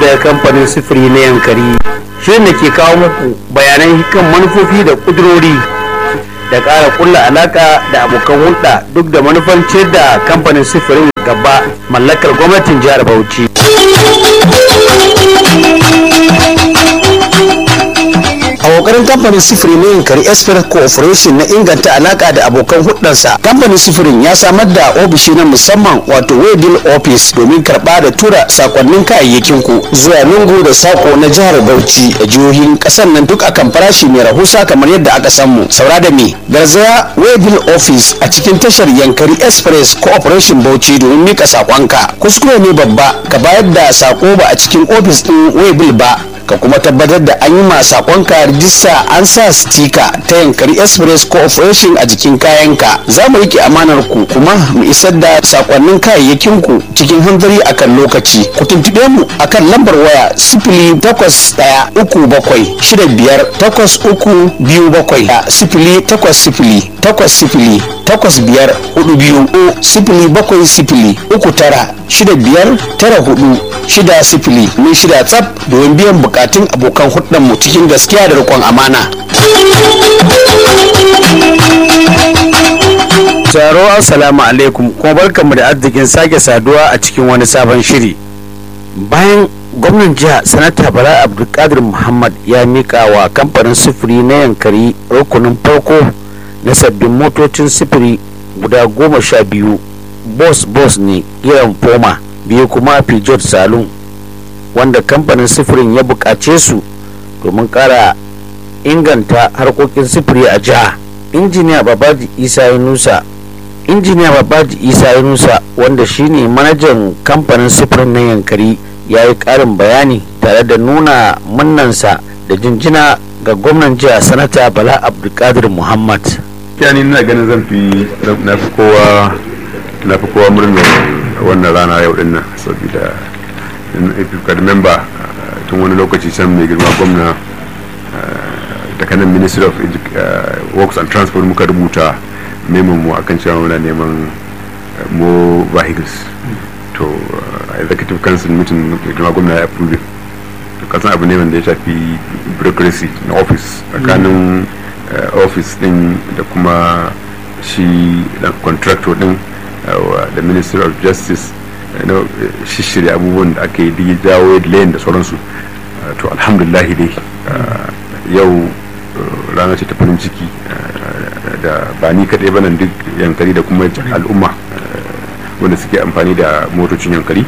daga kamfanin sifiri na yankari shirin da ke kawo muku bayanan kan manufofi da kudurori da ƙara kulla alaka da abokan hulɗa duk da manufan ciyar da kamfanin sifirin gaba mallakar gwamnatin jihar bauchi a kokarin kamfanin sifiri na yankari express cooperation na inganta alaka da abokan hudansa kamfanin sifirin ya samar da ofishi na musamman wato waybill office domin karba da tura sakonnin kayayyakin ku zuwa lungu da sako na jihar bauchi da jihohin kasar nan duk akan farashi mai rahusa kamar yadda aka samu saura da me garzaya waybill office a cikin tashar yankari express cooperation bauchi domin mika sakonka kuskure ne babba ka bayar da sako ba a cikin ofis din waybill ba ka kuma tabbatar da an yi ma sakonka rijista an sa stika ta yankari express cooperation a jikin kayanka za mu rike amanar ku kuma mu isar da sakonnin kayayyakin ku cikin hanzari akan lokaci ku tuntube mu akan lambar waya sifili takwas ɗaya uku bakwai shida biyar takwas uku biyu bakwai a sifili takwas sifili takwas sifili takwas biyar hudu biyu o sifili bakwai sifili uku tara shida biyar tara hudu shida sifili mun shida tsaf domin biyan bukatun abokan mu cikin gaskiya da rikon amana. Taro assalamu alaikum kuma barkanmu da arzikin sake saduwa a cikin wani sabon shiri. Bayan gwamnan jiha sanata Bala Abdulkadir Muhammad ya mika wa kamfanin sufuri na yankari rukunin farko na sabbin motocin sufuri guda goma sha biyu bos bos ne kiran foma biyu kuma Peugeot Saloon wanda kamfanin sifirin ya buƙace su domin ƙara inganta harkokin sifiri a jiha injiniya babaji isa yunusa injiniya babaji isa yunusa wanda shine manajan kamfanin sifirin na yankari ya yi ƙarin bayani tare da nuna munnansa da jinjina ga gwamnan jiha sanata bala abdulkadir muhammad yani ina ganin zan fi na fi kowa na fi kowa murnar wannan rana yau din nan saboda if you can remember tun wani lokaci can mai girma gwamna da kanan ministry of works and transport muka rubuta neman mu akan cewa muna neman mo vehicles to executive council meeting mai girma gwamna ya approve to kasan abu ne wanda ya shafi bureaucracy na office tsakanin office din da kuma shi contractor din da ministry of justice shishirya abubuwan da aka yi jawo layin da sauransu to alhamdulillah dai yau rana ce ta farin ciki da ba ni kaɗai ba nan duk yankari da kuma al'umma wanda suke amfani da motocin yankari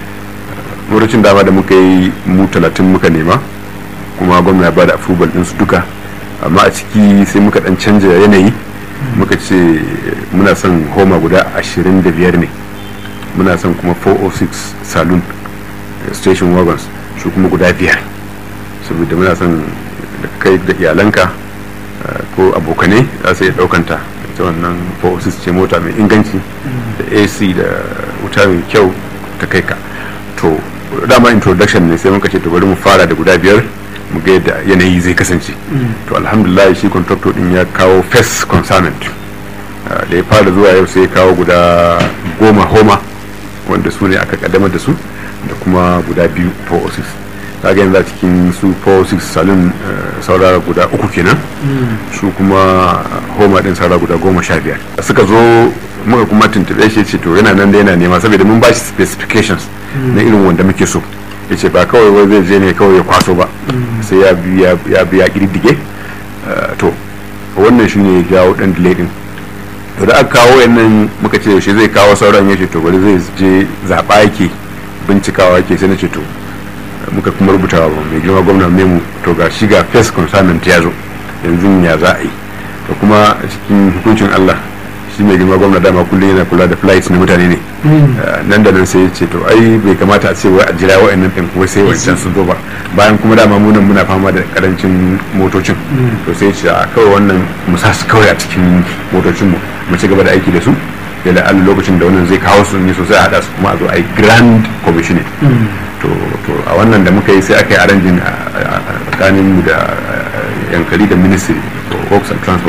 motocin dama da muka yi mu talatin muka nema kuma gwamna ya bada approval ɗinsu duka amma a ciki sai muka ɗan canja yanayi muka ce muna son homa guda ashirin da biyar ne muna son kuma 406 saloon station wagons su kuma guda biyar saboda muna son da kai da iyalanka ko abokane za su iya daukanta ita wannan 406 ce mota mai inganci da ac da wuta mai kyau ta kai ka to dama introduction ne sai muka ce to bari mu fara da guda biyar mu ga yadda yanayi zai kasance to alhamdulillah shi contractor din ya kawo first consignment da ya fara zuwa yau sai ya kawo guda goma homa wanda su ne aka kaddamar da su da kuma guda biyu 406 kaga yanzu a cikin su 406 salon saurara guda uku kenan su kuma homa din saurara guda goma sha biyar suka zo muka kuma tuntube shi ce to yana nan da yana nema saboda mun ba shi specifications na irin wanda muke so ya ce ba kawai wai zai je ne kawai ya kwaso ba sai ya biya kididdige to wannan shi ne jawo dan delay din to da aka kawo yannan muka ce yaushe zai kawo sauran ya ce to bari zai je zaɓa yake bincikawa yake sai na ce to muka kuma rubuta wa mai girma gwamna memu to ga shi ga first consignment ya zo yanzu ya za a yi to kuma cikin hukuncin allah shi mai girma gwamna dama kullum yana kula da flights na mutane ne nan da nan sai ya ce to ai bai kamata a ce wai a jira wa'annan ɗin wai sai wancan sun zo ba bayan kuma dama munan muna fama da karancin motocin to sai ya ce a kawai wannan mu sa su kawai a cikin motocinmu mu ci gaba da aiki da su da la'alla lokacin da wannan zai kawo su ne sosai a haɗa su kuma a zo a yi grand commissioning to a wannan da muka yi sai aka yi aranjin a tsakanin mu da yankari da ministry for works and transport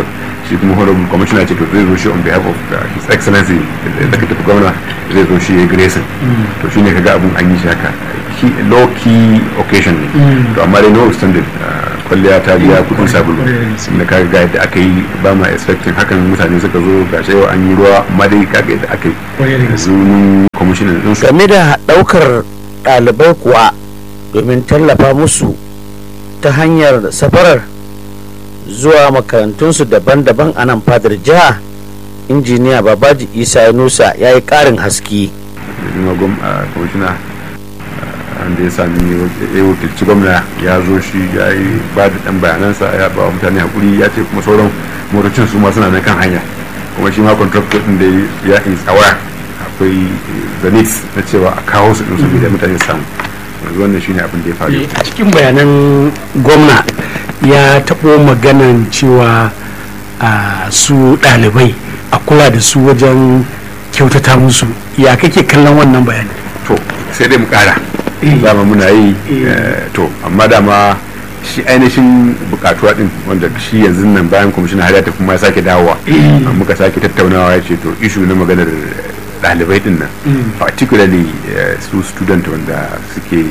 shi kuma honorable commissioner ce to zai zo shi on behalf of uh, his excellency executive governor zai zo shi ya grayson to shi ne kaga abun an yi shi haka Key- low key occasion ne to amma dai no extended kwalliya ta biya kudin sabulu da kaga ga yadda aka yi ba ma expecting hakan mutane suka zo ga shi yau an yi ruwa amma dai kaga yadda aka yi yanzu mun commissioner din su game da ɗaukar ɗalibai kuwa domin tallafa musu ta hanyar safarar zuwa makarantunsu daban-daban a nan fadar jiha injiniya babaji isa yunusa ya yi ƙarin haske kuma gwam a kwamishina wanda ya sami ya wakilci gwamna ya zo shi ya yi ba da ɗan bayanansa ya ba wa mutane hakuri ya ce kuma sauran motocin su ma suna nan kan hanya kuma shi ma contractor ɗin da ya yi tsawa akwai zanit na cewa a kawo su ɗin saboda mutane su samu yanzu wannan shine abin da ya faru a cikin bayanan gwamna ya taɓo maganan cewa a su ɗalibai a kula da su wajen kyautata musu ya kake kallon wannan bayani to sai dai mu kara dama muna yi eh, to amma dama shi ainihin bukatuwa din wanda shi yanzu nan bayan kwamishin har ya tafi ma ya sake dawowa amma muka sake tattaunawa ya ce to ishu na maganar ɗalibai din nan particularly eh, su student wanda suke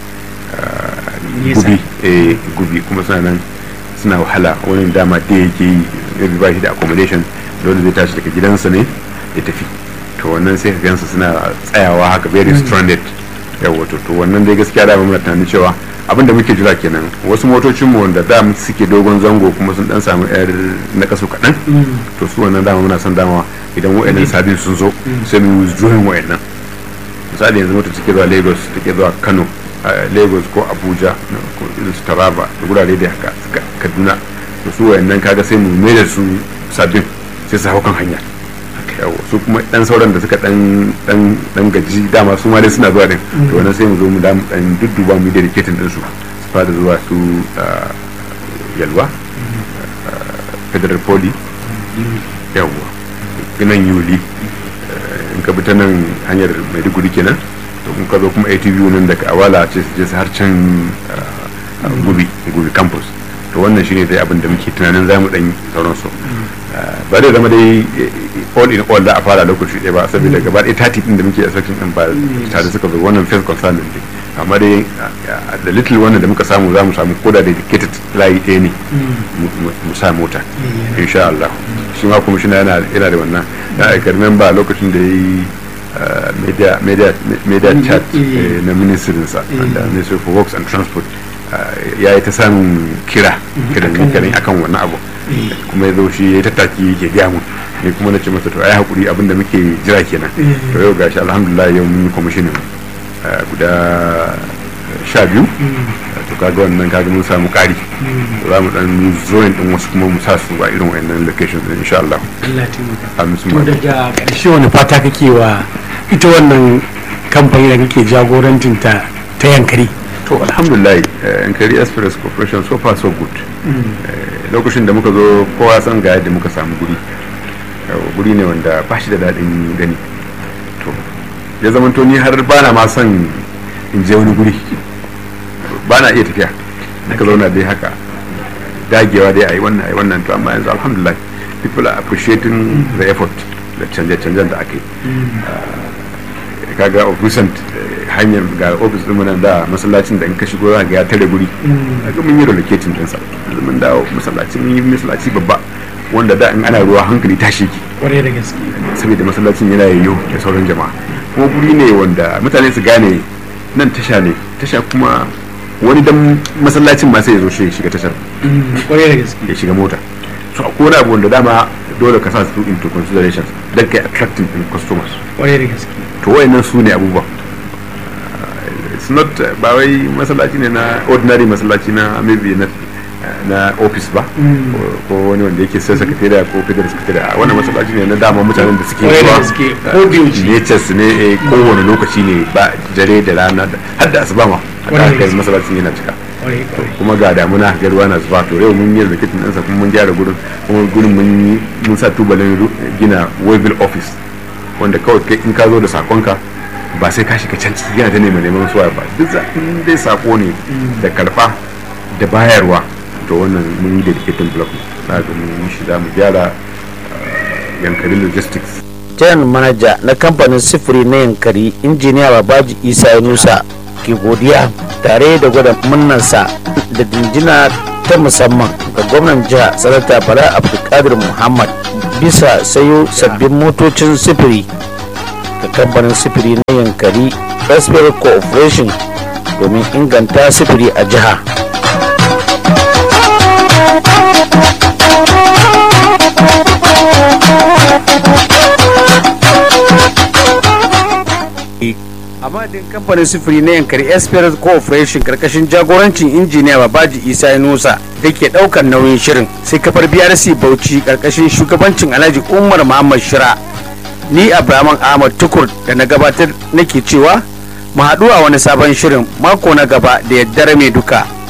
ah, Nesa. gubi eh, gubi kuma suna nan suna wahala wani dama da yake yi maybe ba shi da accommodation dole zai tashi daga gidansa ne ya tafi to wannan sai ka gansu suna tsayawa haka very stranded yawa to to wannan dai gaskiya da muna tunanin cewa abin da muke jira kenan wasu motocin mu wanda da suke dogon zango kuma sun dan samu yar na kaso kaɗan to su wannan dama muna son dama idan wa'annan sabin sun zo sai mu withdrawing wa'annan misali yanzu mota take zuwa lagos take zuwa kano a lagos ko abuja ko irin su taraba da gurare da haka Ka- kaduna to su wayannan kaga sai mu mai da su sabbin sai su hau kan hanya yawo su kuma dan sauran da suka dan dan dan gaji dama su ma dai suna zuwa din to wannan sai mu zo mu da mu dan dudduba mu dedicating din su su fara zuwa su ah, yalwa ah, federal poly yawwa nan yuli in ka bi ta nan hanyar maiduguri kenan to kun ka zo kuma atv nan daga awala ce su je su har can ah, ah, gubi gubi campus to wannan shine dai abin da muke tunanin zamu dan yi sauransu Ah, ba zai zama dai eh, all in all da a fara lokaci ɗaya ba saboda gaba ɗaya tati ɗin da muke expecting ɗin ba tare suka zo wannan first concern ɗin dai amma dai ah, da little wannan da muka samu za mu samu koda dedicated layi ɗaya ne mu- mu mu sa mota insha Allah shi ma kuma shi yana yana da wannan na aikar memba lokacin da ya yi ah, media media media chat eh, na ministrinsa da ministry for works and transport ah, ya yi ta samun kira kiran kiran akan wannan abu kuma ya zo shi ya yi tattaki yake gaya mu ne kuma na ce masa to ai hakuri abin da muke jira kenan to yau gashi alhamdulillah yau mun yi kwamishinin ah, guda sha biyu to kaga wannan kaga mun samu kari za mu dan zoin din wasu kuma mu sa su a irin wayannan locations din insha Allah Allah taimaka amin su to ma daga ƙarshe wani fata kake wa ita wannan kamfani da kake jagorantin ta ta yankari to alhamdulillah eh, Nkari Express Corporation so far so good Eh, lokacin da muka zo kowa san ga yadda muka samu guri Yau, guri ne wanda ba shi da daɗin gani to ya zamanto ni har bana ma son in je wani guri ba na iya tafiya ka zauna dai haka dagewa dai a yi wannan a yi wannan to amma yanzu alhamdulillah people are appreciating the effort da canje-canjen da aka yi Ah, kaga of recent eh, hanyar ga ofis din nan da masallacin da in ka shigo za ga ya tare guri kaga mun yi relocating din sa yanzu mun dawo masallaci mun yi masallaci babba wanda da in ana ruwa hankali tashi ki kwarai da gaske saboda masallacin yana yayyo da sauran jama'a kuma guri ne wanda mutane su gane nan tasha ne tasha kuma wani dan masallacin ma sai ya zo shi ya shiga tashar kwarai da gaske ya shiga mota so akwai wani abu wanda dama dole ka sa su into considerations don kai attracting in customers kwarai da gaske to wayannan su ne abubuwa it's not uh, ba wai masallaci ne na ordinary masallaci na maybe na na office ba ko- ko wani wanda yake sai sakatariya ko federal sakatariya wannan masallaci ne na dama mutanen da suke Kwarai da zuwa gaske, uh, ko da yaushe. natures ne eh, kowane lokaci ne ba dare da rana da- har da asuba ma Kwarai da haka gaske. masallacin yana cika kwarai kwarai kuma ga damuna ga ruwa na zuba to yau mun yi rikitin ɗansa kuma mun gyara gurin kuma gurin mun yi mun sa tubalin ru- gina waybill office wanda kawai kai in ka zo da sakonka ba sai ka shiga can ciki yana ta neman neman suwa ba duk za in dai sako ne da karfa da bayarwa to wannan mun yi dedicated block na ga mun yi shi za mu gyara yankari logistics general manaja na kamfanin sifiri na yankari injiniya babaji isa yunusa ke godiya tare da gwada munnansa da dinjina ta musamman ga gwamnan jiha sanata bala abdulkadir muhammad bisa sayo sabbin motocin sifiri ga kamfanin sifiri na yankari raspberry corporation domin inganta sifiri a jiha a madadin kamfanin sufuri na yankari esperance corporation karkashin jagorancin injiniya babaji isa nusa da ke daukar nauyin shirin sai kafar brc bauchi karkashin shugabancin alhaji umar muhammad shira ni abraman ahmad tukur da na gabatar nake cewa mu haɗu a wani sabon shirin mako na gaba da yaddare mai duka